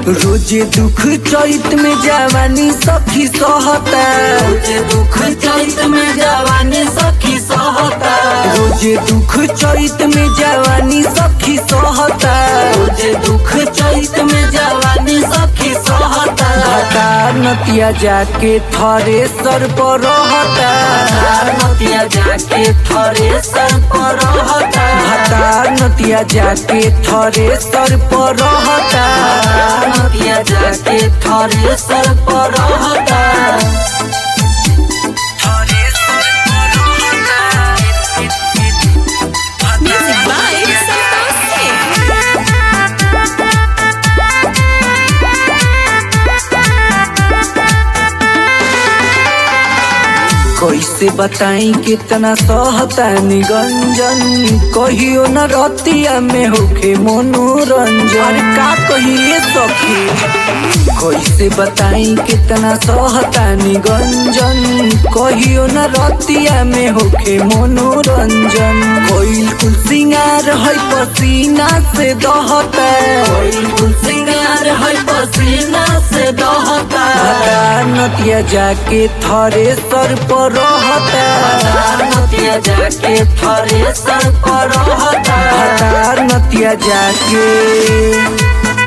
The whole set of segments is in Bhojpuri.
रोजे दुख चैत में जवानी सखी सहता रोजे दुख चैत में जवानी सखी सहता रोजे दुख चैत में जवानी सखी सहता रोजे दुख चैत में जवानी सखी सहता भतार नतिया जाके थरे सर पर रहता नतिया जाके थरे सर पर रहता भतार नतिया जाके थरे सर पर रहता नतिया जाके थरे सर पर रहता Music by Santosh Singh. कैसे बताई कितना सहता निगंजन कहियो न रतिया में होखे मनोरंजन अरे का कहिए सखी कैसे बताई कितना सहता निगंजन कहियो न रतिया में होखे मनोरंजन कोइल कुल सिंगार है पसीना से दहता कोई सिंगार है पसीना से दहता भतार नतिया जाके थरे सर पर रहता नतिया जाके थरे सर पर रहता भतार नतिया जाके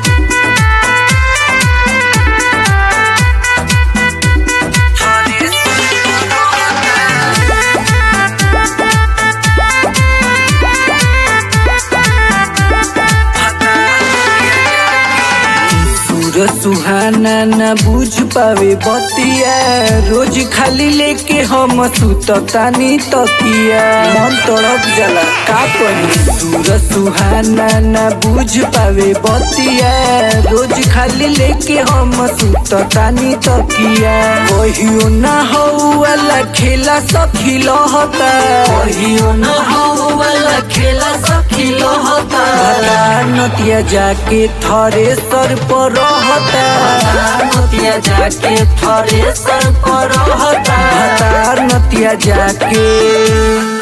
सूरज सुहाना न बुझ पावे बतिया रोज खाली लेके हम सुततानी तकिया मन तड़प जाला का कही सूरज सुहाना न बुझ पावे बतिया रोज खाली लेके हम सुततानी तकिया कहियो ना हो वाला खेला सखी लहता कहियो न हो वाला खेला सखी लहता भतार नतिया जाके थरे सर पर रहता नतिया जाके थरे सर पर रहता भतार नतिया जाके